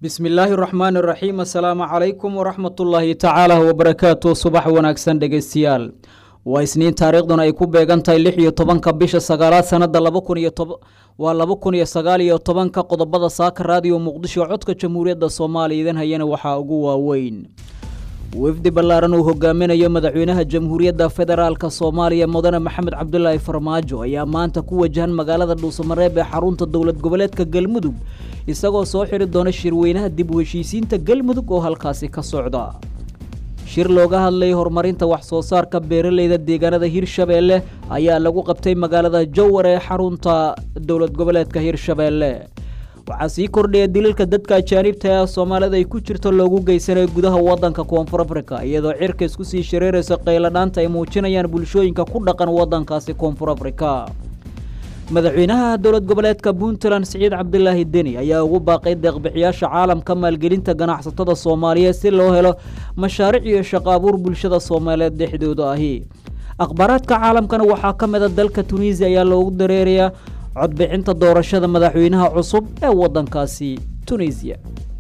bismillaahi raxmaani raxiim assalaamu calaykum waraxmatullaahi tacaala wabarakaatu subax wanaagsan dhegeystayaal waa isniin taariikhduna ay ku beegan tahay lix iyo tobanka bisha sagaalaad sanada waa laba kun iyo sagaal iyo tobanka qodobada saaka raadiyo muqdisho codka jamhuuriyadda soomaaliya idan hayana waxaa ugu waaweyn wafdi ballaaran uu hogaaminayo madaxweynaha jamhuuriyadda federaalk soomaaliya mudane maxamed cabdulaahi farmaajo ayaa maanta ku wajahan magaalada dhuusamareeb ee xarunta dowlad goboleedka galmudug isagoo soo xiri doona shirweynaha dib u heshiisiinta galmudug oo halkaasi ka socda shir looga hadlayay horumarinta wax soo saarka beeraleyda deegaanada hirshabeelle ayaa lagu qabtay magaalada jowar ee xarunta dowlad goboleedka hirshabeelle waxaa sii kordhaya daliilka dadka ajaanibta ee soomaalida ay ku jirto loogu geysanayo gudaha wadanka koonfur afrika iyadoo cirka isku sii shareeraysa qayladhaanta ay muujinayaan bulshooyinka ku dhaqan wadankaasi koonfur afrika madaxweynaha dowlad goboleedka puntland siciid cabdilaahi deni ayaa ugu baaqay deeqbixiyaasha caalamka maalgelinta ganacsatada soomaaliyeed si loo helo mashaariic iyo shaqo abuur bulshada soomaaliyeed dhexdooda ahi akhbaaraadka caalamkana waxaa ka mida dalka tunisiya ayaa loogu dareerayaa codbixinta doorashada madaxweynaha cusub ee wadankaasi tunisiya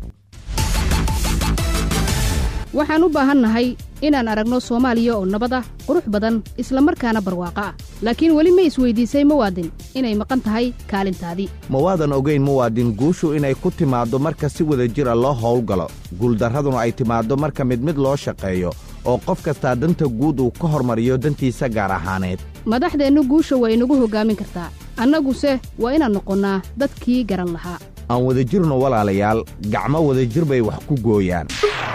waxaan u baahannahay inaan aragno soomaaliya oo nabad ah qurux badan isla markaana barwaaqo ah laakiin weli ma isweydiisay muwaadin inay maqan tahay kaalintaadii ma waadan ogayn muwaadin guushu inay ku timaaddo marka si wada jira loo howlgalo guuldarraduna ay timaaddo marka mid mid loo shaqeeyo oo qof kastaa danta guud uu ka hormariyo dantiisa gaar ahaaneed madaxdeennu guusha waa inagu hoggaamin kartaa annaguse waa inaan noqonnaa dadkii garan lahaa aan wadajirno walaalayaal gacmo wadajir bay wax ku gooyaan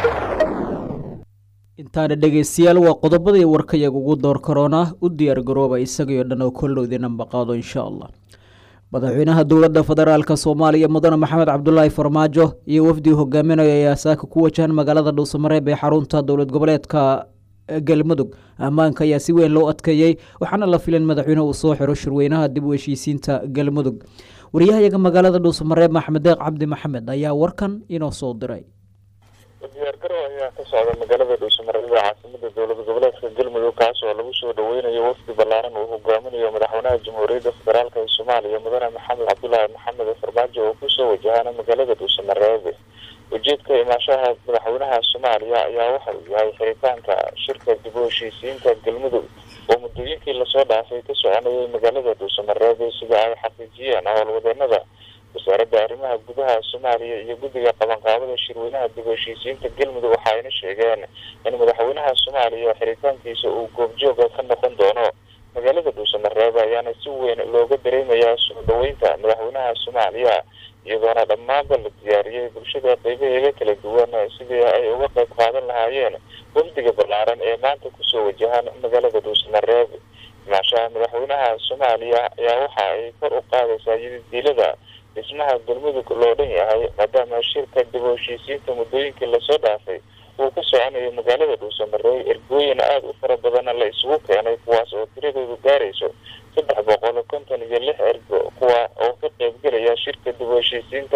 intaana dhegaystayaal waa qodobadii warkayaga ugu door karoona u diyaar garooba isagaiyo dhan oo kollowdinanba qaado insha allah madaxweynaha dowladda federaalk soomaaliya mudane maxamed cabdulaahi farmaajo iyo wafdii hogaaminayo ayaa saaka ku wajahan magaalada dhuusamareeb ee xarunta dowlad goboleedka galmudug ammaanka ayaa si weyn loo adkeeyey waxaana la filan madaxweyne uu soo xiro shirweynaha dib u heshiisiinta galmudug wariyahayaga magaalada dhuusamareeb maxmed deeq cabdi maxamed ayaa warkan inoo soo diray diyaargarow ayaa ka socda magaalada dhuusamareeb ee caasimada dowlad goboleedka galmudug kaas oo lagu soo dhaweynayo wafdi ballaaran uu hogaaminayo madaxweynaha jamhuuriyadda federaalk ee soomaaliya mudane maxamed cabdulaahi maxamed farmaajo oo kusoo wajahana magaalada dhuusamareeb ujeedka imaashaha madaxweynaha soomaaliya ayaa waxa uu yahay xiritaanka shirka dib u heshiisiinta galmudug oo muddooyinkii lasoo dhaafay ka soconayay magaalada dhuusamareeb sida ay xaqiijiyeen howlwadeenada wasaaradda arrimaha gudaha soomaaliya iyo guddiga qabanqaabada shirweynaha dib u heshiisiinta galmudug waxa ayna sheegeen in madaxweynaha soomaaliya xiritaankiisa uu goobjooga ka noqon doono magaalada dhuusamareeb ayaana si weyn looga dareemayaa soo dhaweynta madaxweynaha soomaaliya iyadoona dhammaanba la diyaariyey bulshada qeybaheeda kala duwan sidii ay uga qayb qaadan lahaayeen wafdiga ballaaran ee maanta kusoo wajahaan magaalada dhuusamareeb imaashaha madaxweynaha soomaaliya ayaa waxa ay kor u qaadaysaa yididdiilada dhismaha galmudug loo dhan yahay maadaama shirka dib u heshiisiinta muddooyinkii lasoo dhaafay uu ka soconayo magaalada dhuusamareey ergooyin aada u fara badanna la isugu keenay kuwaas oo tiradoodu gaarayso saddex boqol konton iyo lix ergo kuwa oo ka qeybgelaya shirka dib u heshiisiinta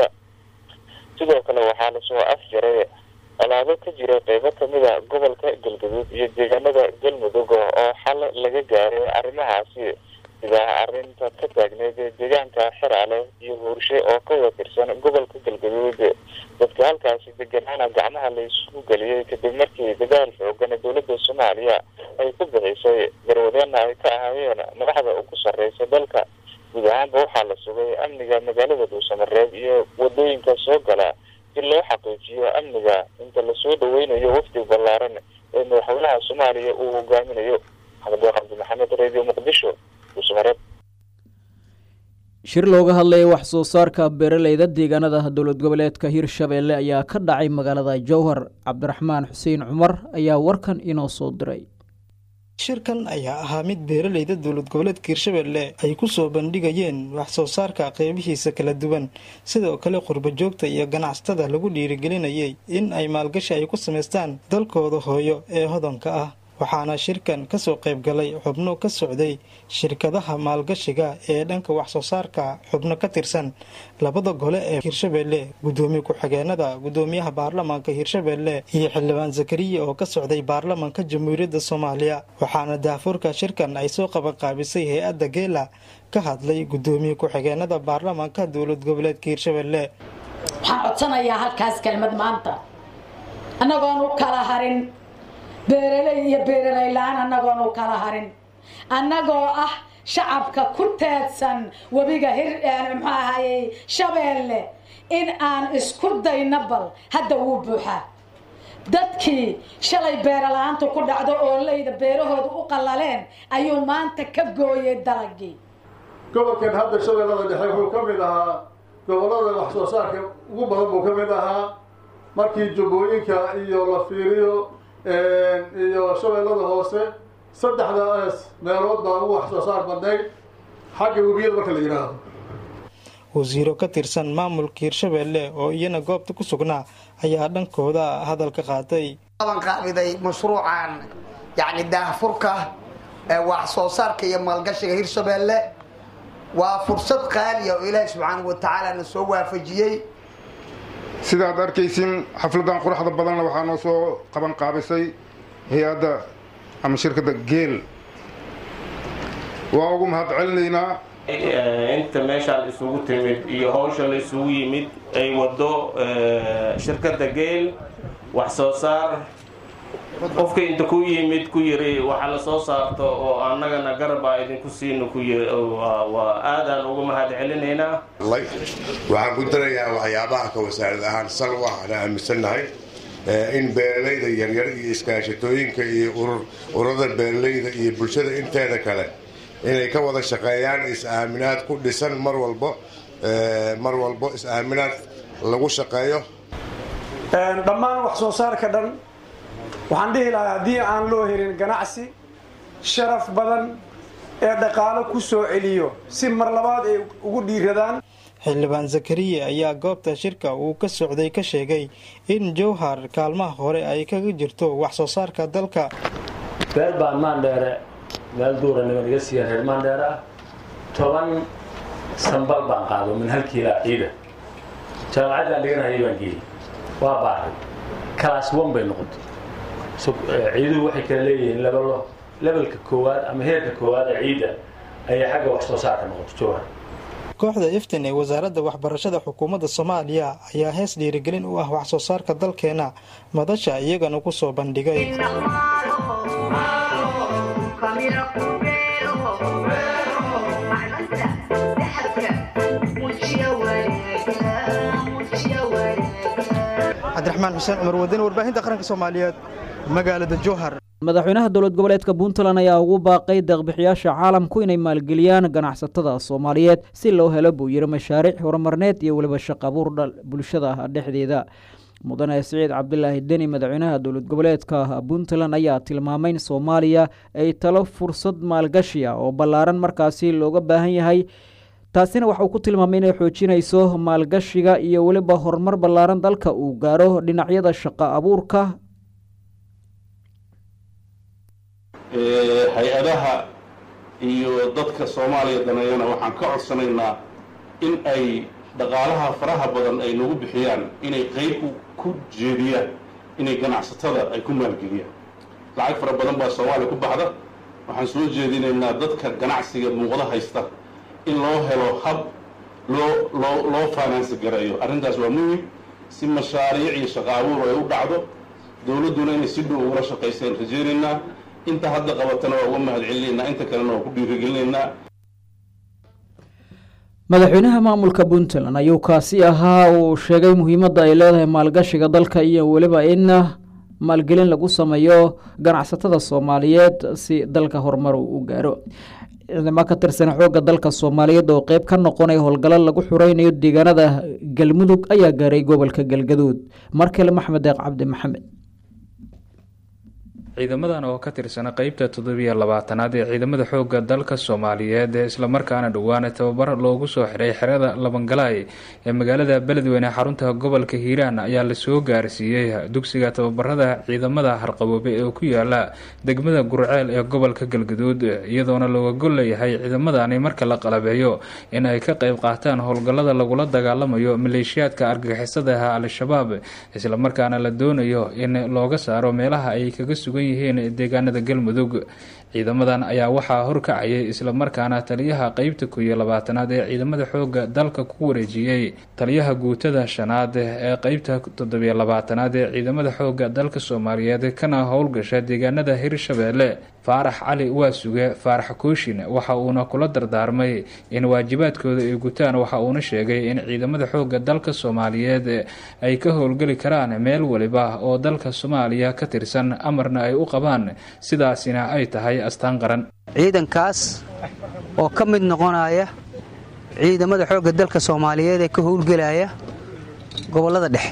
sidoo kale waxaa lasoo afjaray colaado ka jira qeybo kamida gobolka galgaduud iyo deegaanada galmudug oo xal laga gaaray arrimahaasi sida arrinta ka taagneed deegaanka xeraale iyo huurshe oo ka watirsan gobolka galgaduud dadka halkaasi deganaana gacmaha la isugu geliyey kadib markii dadaal xoogan dowladda soomaaliya ay ku bixisay garwadeenna ay ka ahaayeen madaxda ugu sarreysa dalka guud ahaanba waxaa la sugay amniga magaalada dhuusamareeb iyo wadooyinka soo gala si loo xaqiijiyo amniga inta lasoo dhaweynayo wafdi ballaaran ee madaxweynaha soomaaliya uu hogaaminayo maxamed cabdi maxamed radio muqdisho shir looga hadlayay wax soo saarka beeraleyda deegaanada dowlad goboleedka hirshabeelle ayaa ka dhacay magaalada jowhar cabdiraxmaan xuseen cumar ayaa warkan inoo soo diray shirkan ayaa ahaa mid beeraleyda dowlad goboleedka hirshabeelle ay ku soo bandhigayeen wax soo saarka qeybihiisa kala duwan sidoo kale qurba joogta iyo ganacsatada lagu dhiirigelinayay in ay maalgashi ay ku samaystaan dalkooda hooyo ee hodanka ah waxaana shirkan kasoo qayb galay xubno ka socday shirkadaha maalgashiga ee dhanka wax soo saarka xubno ka tirsan labada gole ee hirshabeelle gudoomiye ku-xigeenada gudoomiyaha baarlamaanka hirshabeelle iyo xildhibaan zakariya oo ka socday baarlamaanka jamhuuriyadda soomaaliya waxaana daafurka shirkan ay soo qabanqaabisay hay-adda geela ka hadlay gudoomiye ku-xigeenada baarlamaanka dowlad goboleedka hirshabeelle waxaan codsanayaa halkaas kelmad maanta annagoon u kala harin beeraley iyo beeraley la-aan annagoon u kala harin annagoo ah shacabka ku teedsan webiga hir muxuu ahayey shabeelle in aan isku dayna bal hadda wuu buuxaa dadkii shalay beera la-aanta ku dhacdo oo leyda beerahooda u qallaleen ayuu maanta ka gooyay dalagii gobolkan hadda shabeellada dhexe wuxuu ka mid ahaa gobollada wax soo saarka ugu badan buu ka mid ahaa markii jubbooyinka iyo la fiiriyo iyo shabeellada hoose saddexdaas meelood baa ugu wax soo saar badnayd xagga webiyada marka la yidhaahdo wasiiro ka tirsan maamulka hirshabeelle oo iyana goobta ku sugnaa ayaa dhankooda hadalka qaatay aban qaabiday mashruucan yacni daahfurka wax soo saarka iyo maalgashiga hirshabeelle waa fursad qaaliya oo ilaahi subxaanahu watacaala na soo waafajiyey sidaad arkaysin xafladan quruxda badanna waxaa noo soo qaban qaabisay hay-adda ama shirkadda geel waa ugu mahad celinaynaa inta meeshaan isugu timid iyo hawsha la isugu yimid ay wado shirkadda geel wax soo saar qofka inta ku yimid ku yiri waxa la soo saarto oo annagana garabaa idinku siino ku yiri waa aadaan ugu mahad celinaynaa waxaan ku darayaa waxyaabaha ka wasaarad ahaan sal waxaan aaminsannahay in beeralayda yaryar iyo iskaashatooyinka iyo ururada beeralayda iyo bulshada inteeda kale inay ka wada shaqeeyaan is-aaminaad ku dhisan mar walbo mar walbo is-aaminaad lagu shaqeeyo dhammaan wax soo saarka dhan waxaan dhihi lahaa haddii aan loo helin ganacsi sharaf badan ee dhaqaalo ku soo celiyo si mar labaad ay ugu dhiiradaan xildhibaan zakariya ayaa goobta shirka uu ka socday ka sheegay in jowhar kaalmaha hore ay kaga jirto wax soo saarka dalka beer baan maandheere meel duura niman iga siiya reer maandheere ah toban sambal baan qaado min hal kiilaa ciida jaamacadaan dhiganayay baan geeyey waa baaray kalaas wan bay noqotay ciiduhu waxay kala leeyihiin lebelo lebalka koowaad ama heerka koowaad ee ciidda ayay xagga wax soo saarka noqotay jowhar kooxda iftin ee wasaaradda waxbarashada xukuumadda soomaaliya ayaa hees dhiirigelin u ah wax soo saarka dalkeena madasha iyagana ku soo bandhigay cabdiraxmaan xuseen cumar wadani warbaahinta qaranka soomaaliyeed magaalada jowhar madaxweynaha dowlad goboleedka puntland ayaa ugu baaqay deeqbixiyaasha caalamku inay maalgeliyaan ganacsatada soomaaliyeed si loo helo buu yiri mashaariic horumarneed iyo weliba shaqabuur bulshada dhexdeeda mudane siciid cabdilaahi deni madaxweynaha dowlad goboleedka puntland ayaa tilmaamay in soomaaliya ay talo fursad maalgashiya oo ballaaran markaasi looga baahan yahay taasina waxa uu ku tilmaamay inay xoojinayso maalgashiga iyo weliba horumar ballaaran dalka uu gaaro dhinacyada shaqo abuurka hay-adaha iyo dadka soomaaliya daneeyana waxaan ka codsanaynaa in ay dhaqaalaha faraha badan ay nagu bixiyaan inay qeyb ku jeediyaan inay ganacsatada ay ku maalgeliyaan lacag fara badan baa soomaaliya ku baxda waxaan soo jeedinaynaa dadka ganacsiga muuqda haysta in loo helo hab loo loo loo faanaansi gareeyo arrintaas waa muhim si mashaariic iyo shaqo abuur ay u dhacdo dowladduna inay si dhow ugula shaqayseen rajaynaynaa inta hadda qabatana waa uga mahad celinaynaa inta kalena waa ku dhiirigelinaynaa madaxweynaha maamulka puntland ayuu kaasi ahaa uu sheegay muhiimadda ay leedahay maalgashiga dalka iyo weliba in maalgelin lagu sameeyo ganacsatada soomaaliyeed si dalka horumar uu u gaaro ciidamo ka tirsan xoogga dalka soomaaliyeed oo qeyb ka noqonaya howlgallo lagu xureynayo deegaanada galmudug ayaa gaaray gobolka galgaduud markale maxmed deeq cabdi maxamed ciidamadan oo ka tirsan qeybta toddobiyo labaatanaad ee ciidamada xoogga dalka soomaaliyeed ee islamarkaana dhowaan tababar loogu soo xiray xerada labangalaay ee magaalada beledweyne xarunta gobolka hiiraan ayaa lasoo gaarsiiyey dugsiga tababarada ciidamada harqaboobe ee ku yaala degmada gurceel ee gobolka galgaduud iyadoona looga gol leeyahay ciidamadani marka la qalabeeyo in ay ka qeyb qaataan howlgallada lagula dagaalamayo maleeshiyaadka argagixisadaha al-shabaab islamarkaana la doonayo in looga saaro meelaha ay kaga sugan yihiin deegaanada galmudug ciidamadan ayaa waxaa horkacayay islamarkaana taliyaha qeybta kooiyo labaatanaad ee ciidamada xooga dalka ku wareejiyey taliyaha guutada shanaad ee qeybta toddobiyo labaatanaad ee ciidamada xooga dalka soomaaliyeed kana howlgasha deegaanada hirshabeelle faarax cali waasuge faarax kooshin waxa uuna kula dardaarmay in waajibaadkooda ay gutaan waxa uuna sheegay in ciidamada xooga dalka soomaaliyeed ay ka howlgeli karaan meel waliba oo dalka soomaaliya ka tirsan amarna ay u qabaan sidaasina ay tahay astaan qaran ciidankaas oo ka mid noqonaya ciidamada xoogga dalka soomaaliyeed ee ka howlgelaya gobollada dhexe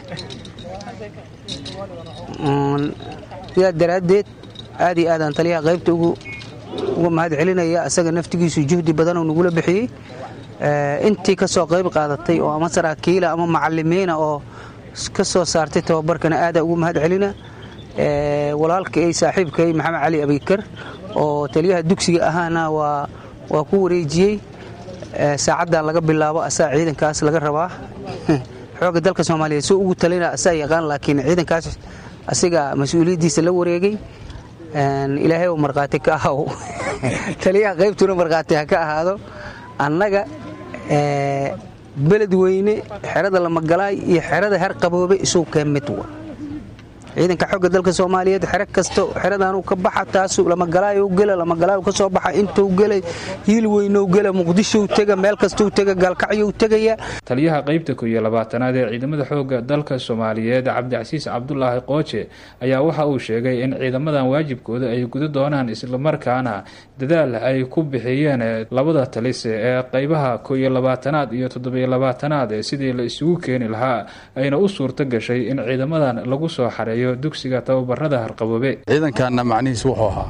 sidaa daraaddeed aad iyo aadaan taliyaha qaybta uga mahad celinaya asaga naftigiisu juhdi badan oo nagula bixiyey intii ka soo qayb qaadatay oo ama saraakiila ama macalimiina oo ka soo saartay tababarkana aadaa ugu mahad celina walaalkay saaxiibkay maxamed cali abikar oo taliyaha dugsiga ahaana waa ku wareejiyey saacaddan laga bilaabo asaa ciidankaas laga rabaa xoogga dalka soomaaliyeed soo ugu talina asaa yaqaan laakiin ciidankaas asiga mas-uuliyaddiisa la wareegay ilaahay u markhaati ka ahaw taliyaha qaybtuna markhaati ha ka ahaado annaga beledweyne xerada lamagalaay iyo xerada herqaboobe isuu keen mid wa ciidanka xooga dalka soomaaliyeed xero kasto xeradanuu ka baxa taasu lamagalaayou gela lamagalaay ka soo baxa intuu gelay hiil weynou gela muqdishou tega meel kastuu tega gaalkacyou tegaya taliyaha qeybta kooiyo labaatanaad ee ciidamada xooga dalka soomaaliyeed cabdicasiis cabdulaahi qooje ayaa waxa uu sheegay in ciidamadan waajibkooda ay guda doonaan islamarkaana dadaal ay ku bixiyeen labada talis ee qeybaha kooiyo labaatanaad iyo toddobiyo labaatanaad sidii la isugu keeni lahaa ayna u suurto gashay in ciidamadan lagu soo xareeyo dugsiga tababarada harqaboobe ciidankanna macnihiis wuxuu ahaa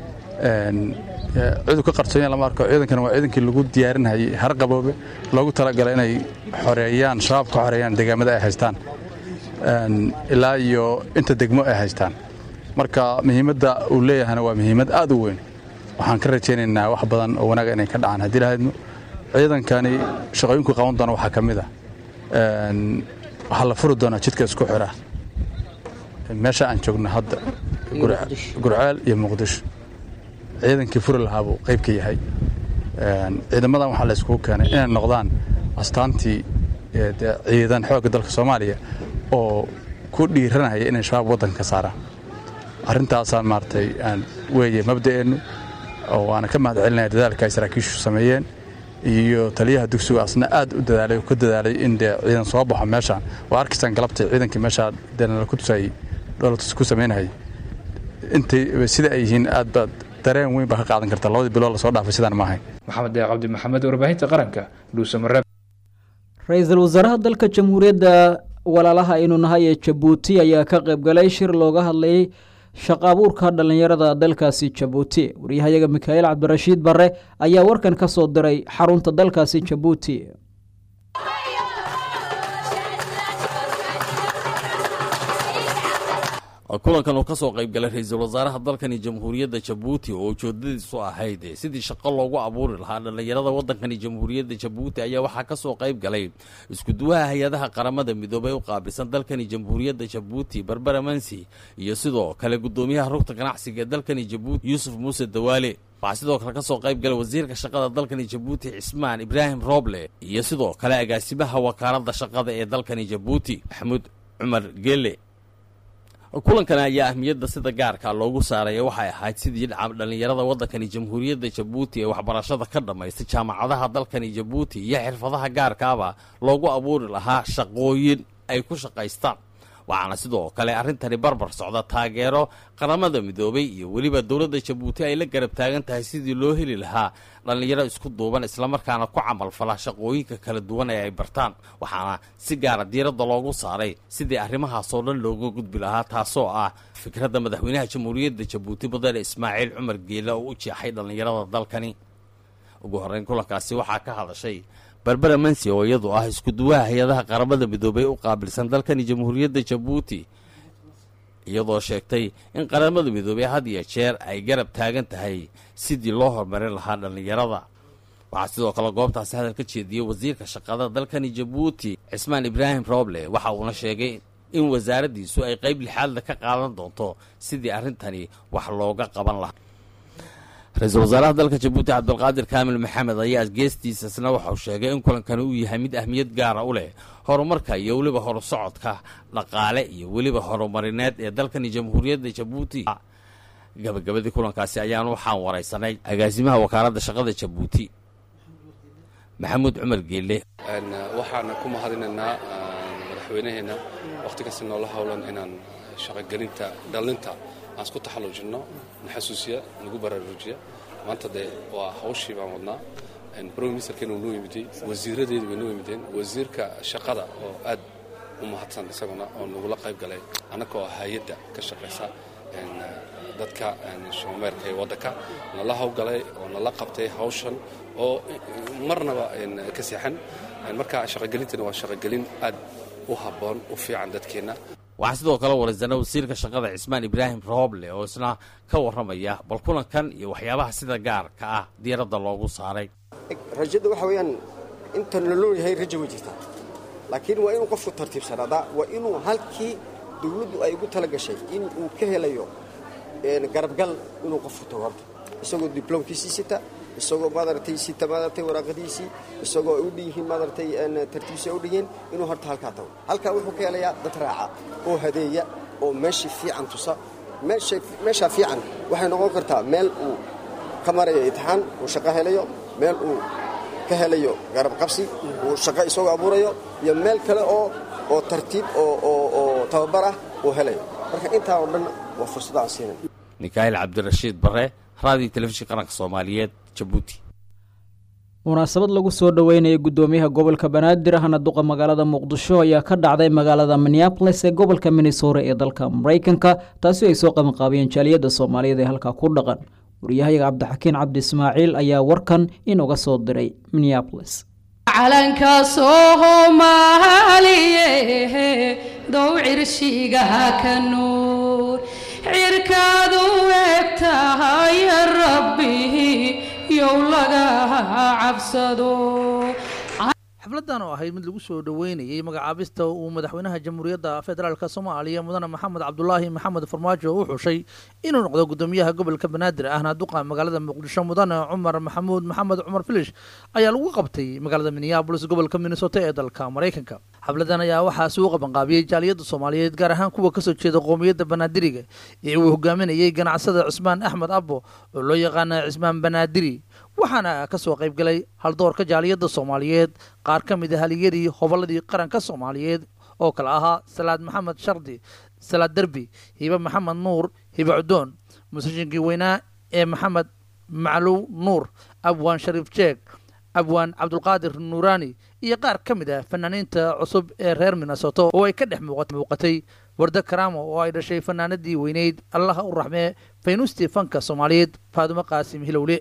cidu ka qarsoonyan lama arko ciidankan waa ciidankii lagu diyaarinayay harqaboobe loogu talagalay inay xoreeyaan shabaab ka xoreeyaan deegaamada ay haystaan ilaa iyo inta degmo ay haystaan marka muhiimadda uu leeyahana waa muhiimad aad u weyn waxaan ka rajaynaynaa wax badan oo wanaaga inay ka dhacaan haddii lahaydno ciidankani shaqooyinku qaban doona waxaa ka mid ah waxaa la furi doonaa jidka isku xira meesha aan joogno hadda gurceel iyo muqdisho ciidankii furi lahaa buu qayb ka yahay ciidamadan waxaa la iskugu keenay inay noqdaan astaantii ciidan xoogga dalka soomaaliya oo ku dhiiranaya inay shabaab waddanka ka saaraan arrintaasaa maaragtay weeye mabda'eennu oo waana ka mahad celinaya dadaalka ay saraakiishu sameeyeen iyo taliyaha dugsigu asna aad u dadaalay ka dadaalay in dee ciidan soo baxo meeshaan waa arkaysaan galabtay ciidankii meeshaa deenala ku tusayay dhoolatus ku samaynayay intay sida ay yihiin aad baad dareen weyn baa ka qaadan karta labadii bilood lasoo dhaafay sidaan ma ahayn maxamed deeq cabdi maxamed warbaahinta qaranka dhuusamareeb ra-iisul wasaaraha dalka jamhuuriyadda walaalaha aynu nahay ee jabuuti ayaa ka qaybgalay shir looga hadlayay shaqa abuurka dhallinyarada dalkaasi jabuuti waryahayaga mikaa'iil cabdirashiid barre ayaa warkan ka soo diray xarunta dalkaasi jabuuti kulankan uu ka soo qayb galay ra-iisul wasaaraha dalkani jamhuuriyadda jabuuti oo ujeedadiisu ahayd sidii shaqo loogu abuuri lahaa dhallinyarada waddankani jamhuuriyadda jabuuti ayaa waxaa ka soo qayb galay iskuduwaha hay-adaha qaramada midoobay u qaabilsan dalkani jamhuuriyadda jabuuti barbara mansi iyo sidoo kale guddoomiyaha rugta ganacsiga ee dalkani jabuuti yuusuf muuse dawaale waxaa sidoo kale ka soo qayb galay wasiirka shaqada dalkani jabuuti cismaan ibraahim rooble iyo sidoo kale agaasimaha wakaaladda shaqada ee dalkani jabuuti maxamuud cumar gele kulankan ayaa ahmiyadda sida gaarka loogu saaraya waxay ahayd sidii dhallinyarada waddankani jamhuuriyadda jabuuti ee waxbarashada ka dhammaystay jaamacadaha dalkani jabuuti iyo xirfadaha gaarkaaba loogu abuuri lahaa shaqooyin ay ku shaqaystaan waxaana sidoo kale arrintani barbar socda taageero qaramada midoobay iyo weliba dowladda jabuuti ay la garab taagan tahay sidii loo heli lahaa dhallinyaro isku duuban islamarkaana ku camalfala shaqooyinka kala duwan ee ay bartaan waxaana si gaara diiradda loogu saaray sidii arrimahaasoo dhan looga gudbi lahaa taasoo ah fikradda madaxweynaha jamhuuriyadda jabuuti mudane ismaaciil cumar geele oo u jeexay dhallinyarada dalkani ugu horreyn kulankaasi waxaa ka hadashay barbara mansi oo iyadu ah iskuduwaha hay-adaha qaramada midoobay u qaabilsan dalkani jamhuuriyadda jabuuti iyadoo sheegtay in qaramada midoobey had iyo jeer ay garab taagan tahay sidii loo horumarin lahaa dhallinyarada waxaa sidoo kale goobtaasi hadal ka jeediyey wasiirka shaqada dalkani jabuuti cismaan ibraahim rooble waxa uuna sheegay in wasaaraddiisu ay qayb lixaadle ka qaadan doonto sidii arrintani wax looga qaban lahaa ra-iisul wasaaraha dalka jabuuti cabdulqaadir kaamil maxamed ayaa geestiisasna waxauu sheegay in kulankani uu yahay mid ahmiyad gaara u leh horumarka iyo weliba horusocodka dhaqaale iyo weliba horumarineed ee dalkani jamhuuriyadda jabuuti gabagabadii kulankaasi ayaan waxaan waraysanay agaasimaha wakaaladda shaqada jabuuti maxamuud cumar geelle waxaana ku mahadinaynaa madaxweynaheenna wakhti kasta noola howlan inaan shaqogelinta dhallinta aan isku taxallujinno na xasuusiya nagu baraarujiya maanta dee waa hawshii baan wadnaa brime ministerkeena uu noo yimiday wasiiradeedu way noo yimideen wasiirka shaqada oo aad u mahadsan isaguna oo nagula qayb galay annaka oo hay-adda ka shaqaysa dadka shoomeerka ee waddanka nala hawgalay oo nala qabtay hawshan oo marnaba ka seexan marka shaqogelintana waa shaqogelin aad u habboon u fiican dadkeenna waxaa sidoo kale waraysana wasiirka shaqada cismaan ibraahim rooble oo isna ka warramaya bal kulankan iyo waxyaabaha sida gaarka ah diiradda loogu saaray rajada waxa weeyaan inta laloo yahay raja way jirtaa laakiin waa inuu qofku tartiibsanaadaa waa inuu halkii dawladdu ay ugu tala gashay in uu ka helayo garabgal inuu qofku tago horta isagoo dibloomkiisii sita isagoo maaragtay sita maaragtay waraaqadiisii isagoo ay u dhan yihiin maaragtay tartiibsi ay u dhigeen inuu horta halkaa tago halkaa wuxuu ka helayaa dad raaca oo hadeeya oo meeshii fiican tusa meeshaa fiican waxay noqon kartaa meel uu ka marayo imtixaan uu shaqo helayo meel uu ka helayo garab qabsi uu shaqo isagoo abuurayo iyo meel kale oo oo tartiib oo tababar ah uu helayo marka intaa oo dhan waa fursado aan siinay mikaa'il cabdirashiid bare raadiyo telefishin qaranka soomaaliyeed jabuuti munaasabad lagu soo dhoweynaya guddoomiyaha gobolka banaadir ahna duqa magaalada muqdisho ayaa ka dhacday magaalada minneabolis ee gobolka minnesota ee dalka maraykanka taasi ay soo qabanqaabiyeen jaaliyadda soomaaliyeed ee halkaa ku dhaqan wariyahayaga cabdixakiin cabdi ismaaciil ayaa warkan inuga soo diray minneabolis calanka soomaaliye dow cirshigaha ka nuur cirkaadu eg tahay rabbi yow laga cabsado xafladdan oo ahayd mid lagu soo dhoweynayey magacaabista uu madaxweynaha jamhuuriyadda federaalk soomaaliya mudane maxamed cabdulaahi maxamed farmaajo u xushay inuu noqdo guddoomiyaha gobolka banaadir ahna duqa magaalada muqdisho mudane cumar maxamuud maxamed cumar filish ayaa lagu qabtay magaalada minneabolis gobolka minnesota ee dalka maraykanka xafladdan ayaa waxaa suu qabanqaabiyey jaaliyadda soomaaliyeed gaar ahaan kuwa kasoo jeeda qoomiyadda banaadiriga ee uu hogaaminayey ganacsada cismaan axmed abbo oo loo yaqaana cismaan banaadiri waxaana ka soo qayb galay haldoorka jaaliyadda soomaaliyeed qaar ka mid a haliyadii hobolladii qaranka soomaaliyeed oo kale ahaa salaad maxamed shardi salaad derbi hibe maxamed nuur hibe cudoon musashinkii weynaa ee maxamed macluw nuur abwaan shariif jeeg abwaan cabdulqaadir nuuraani iyo qaar ka mid ah fanaaniinta cusub ee reer minnesoto oo ay ka dhex muuqatay wardo karaamo oo ay dhashay fanaanadii weyneyd allaha u raxmee faynuustii fanka soomaaliyeed faadumo qaasim hilowle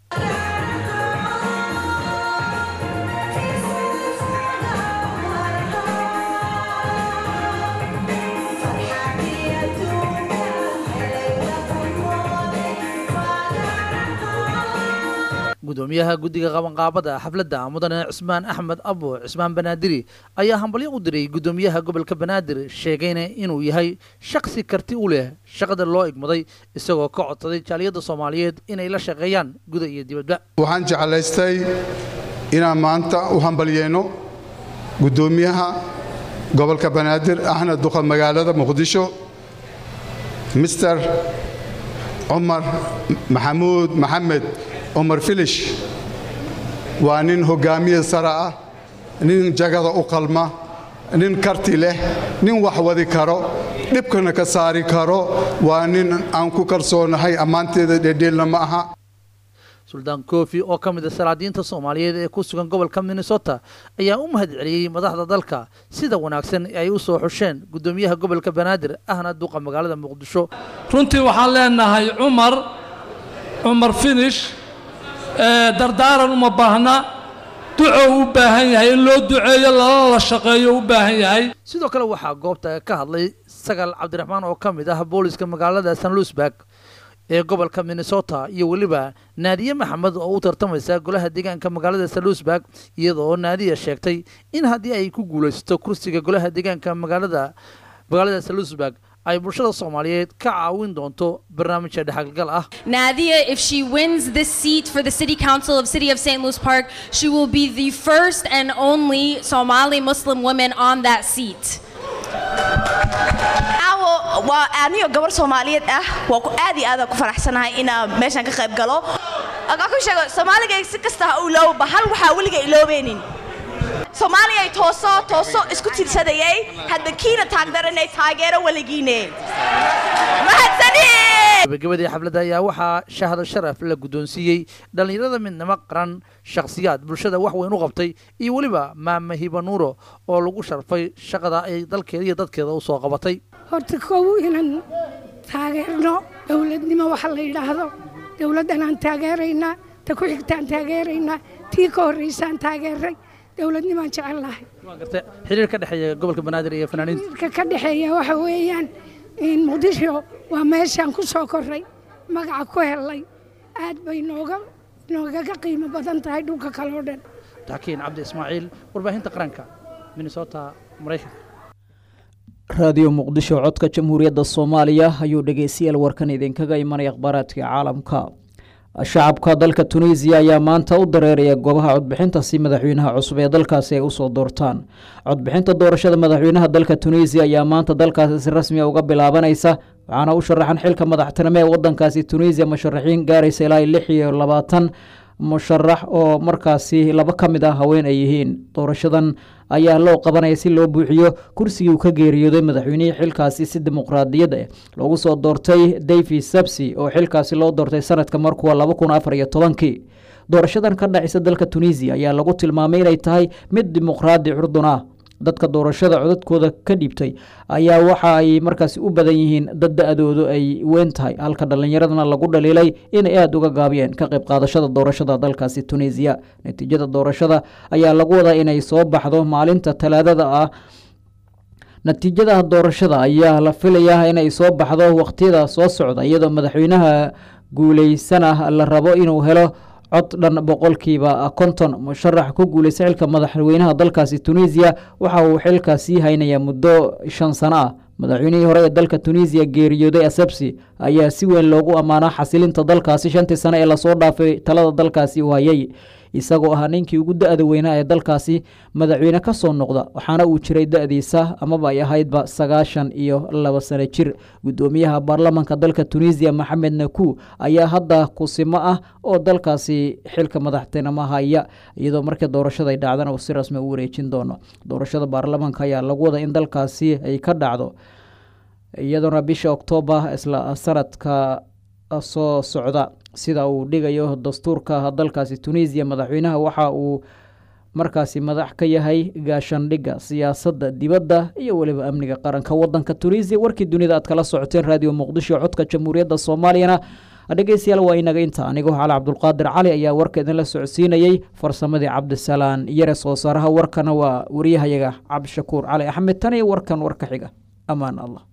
gudoomiyaha guddiga qabanqaabada xafladda mudane cismaan axmed abo cismaan banaadiri ayaa hambalyo u diray guddoomiyaha gobolka banaadir sheegayna inuu yahay shaksi karti u leh shaqada loo igmaday isagoo ka codsaday jaaliyadda soomaaliyeed inay la shaqeeyaan guda iyo dibadba waxaan jeclaystay inaan maanta u hambalyeyno guddoomiyaha gobolka banaadir ahna duqa magaalada muqdisho mister cumar maxamuud maxamed cumar filish waa nin hogaamiye sare ah nin jagada u qalma nin karti leh nin wax wadi karo dhibkana ka saari karo waa nin aan ku kalsoonahay ammaanteeda dhedheelna ma aha suldaan koofi oo ka mid a salaadiinta soomaaliyeed ee ku sugan gobolka minnesota ayaa u mahad celiyey madaxda dalka sida wanaagsan ee ay u soo xusheen guddoomiyaha gobolka banaadir ahna duqa magaalada muqdisho runtii waxaan leenahay cumar cumar finish dardaaran uma baahna duco u baahan yahay in loo duceeyo lala la shaqeeyo u baahan yahay sidoo kale waxaa goobta ka hadlay sagal cabdiraxmaan oo ka mid ah booliska magaalada san luisburg ee gobolka minnesota iyo weliba naadiye maxamed oo u tartamaysa golaha deegaanka magaalada san luisburg iyadoo naadiya sheegtay in haddii ay ku guulaysato kursiga golaha deegaanka magaalada magaalada san luisburg ay bulshada soomaaliyeed ka caawin doonto barnaamijka dhexalgal ah Nadia, if she wins this seat for the City Council of City of St. Louis Park, she will be the first and only Somali Muslim woman on that seat. caawo waa anigo gabar soomaaliyeed ah waa ku aad iyo aada ku faraxsanahay inaan meeshan ka qayb galo agaa ku sheego soomaaliga si kasta ha u ilooba hal waxaa weliga iloobeynin soomaaliyay tooso tooso isku tirsadayay hadda kiina taagdaranay taageero weligiine mahadsanin gabagabadii xafladda ayaa waxaa shahdo sharaf la guddoonsiiyey dhallinyarada midnimo qaran shakhsiyaad bulshada wax weyn u qabtay iyo weliba maama hiba nuuro oo lagu sharfay shaqada ay dalkeeda iyo dadkeeda u soo qabatay horta kow inaan taageerno dowladnimo waxa la yidhaahdo dowladdan aan taageeraynaa ta ku xigtaan taageeraynaa tii ka horraysaan taageeray dowladnimaan jecel lahay xiriir ka dhexeeya gobolka banaadir iyo fanaaniinta ka ka dhexeeya waxa weeyaan in muqdisho waa meeshaan ku soo korray magaca ku helay aad bay nooga noogaga qiimo badan tahay dhulka kale oo dhan takiin cabdi ismaaciil warbaahinta qaranka minnesota maraykanka raadiyo muqdisho codka jamhuuriyadda soomaaliya ayuu dhegeystayaal warkan idinkaga imanaya akhbaaraadka caalamka shacabka dalka tunisiya ayaa maanta u dareeraya goobaha codbixinta si madaxweynaha cusub ee dalkaasi ay usoo doortaan codbixinta doorashada madaxweynaha dalka tunisiya ayaa maanta dalkaasi si rasmiya uga bilaabanaysa waxaana u sharaxan xilka madaxtinimo ee wadankaasi tunisiya musharaxiin gaaraysa ilaa lix iyo labaatan musharax oo markaasi laba ka mid ah haween ay yihiin doorashadan ayaa loo qabanaya si loo buuxiyo kursigii uu ka geeriyooday madaxweynihii xilkaasi si dimuqraadiyad ah loogu soo doortay david sabsi oo xilkaasi loo doortay sanadka markuwa laba kun afar iyo tobankii doorashadan ka dhacaysa dalka tunisiya ayaa lagu tilmaamay inay tahay mid dimuqraadi curdun ah dadka doorashada codadkooda ka dhiibtay ayaa waxa ay markaasi u badan yihiin dad da-doodu ay weyn tahay halka dhallinyaradana lagu dhaliilay inay aada uga gaabiyeen ka qayb qaadashada doorashada dalkaasi tunisiya natiijada doorashada ayaa lagu wadaa inay soo baxdo maalinta talaadada ah natiijada doorashada ayaa la filayaa inay soo baxdo waqtiyada soo socda iyadoo madaxweynaha guuleysan ah la rabo inuu helo cod dhan boqolkiiba konton musharax ku guuleysta xilka madaxweynaha dalkaasi tunisiya waxa uu xilka sii haynayaa muddo shan sano ah madaxweynihii hore ee dalka tunisiya geeriyooday asabsi ayaa si weyn loogu ammaanaa xasilinta dalkaasi shantii sano ee lasoo dhaafay talada dalkaasi uu hayay isagoo ahaa ninkii ugu da-da weynaa ee dalkaasi madaxweyne ka soo noqda waxaana uu jiray da-diisa amaba ay ahaydba sagaashan iyo laba sano jir guddoomiyaha baarlamanka dalka tunisiya maxamed naku ayaa hadda kusimo ah oo dalkaasi xilka madaxtinimo haya iyadoo markii doorashada ay dhacdana uu si rasmi u wareejin doono doorashada baarlamanka ayaa lagu wada in dalkaasi ay ka dhacdo iyadoona bisha oktoobar isla sanadka soo socda sida uu dhigayo dastuurka dalkaasi tunisiya madaxweynaha waxa uu markaasi madax ka yahay gaashandhigga siyaasadda dibadda iyo weliba amniga qaranka wadanka tunisiya warkii dunida aad kala socoteen raadiyo muqdisho codka jamhuuriyadda soomaaliyana dhegeystayaal waa inaga inta anigoo cali cabdulqaadir cali ayaa warka idinla socodsiinayey farsamadii cabdisalaan yare soo saaraha warkana waa wariyahayaga cabdishakuur cali axmed tan iyo warkan warka xiga ammaan allah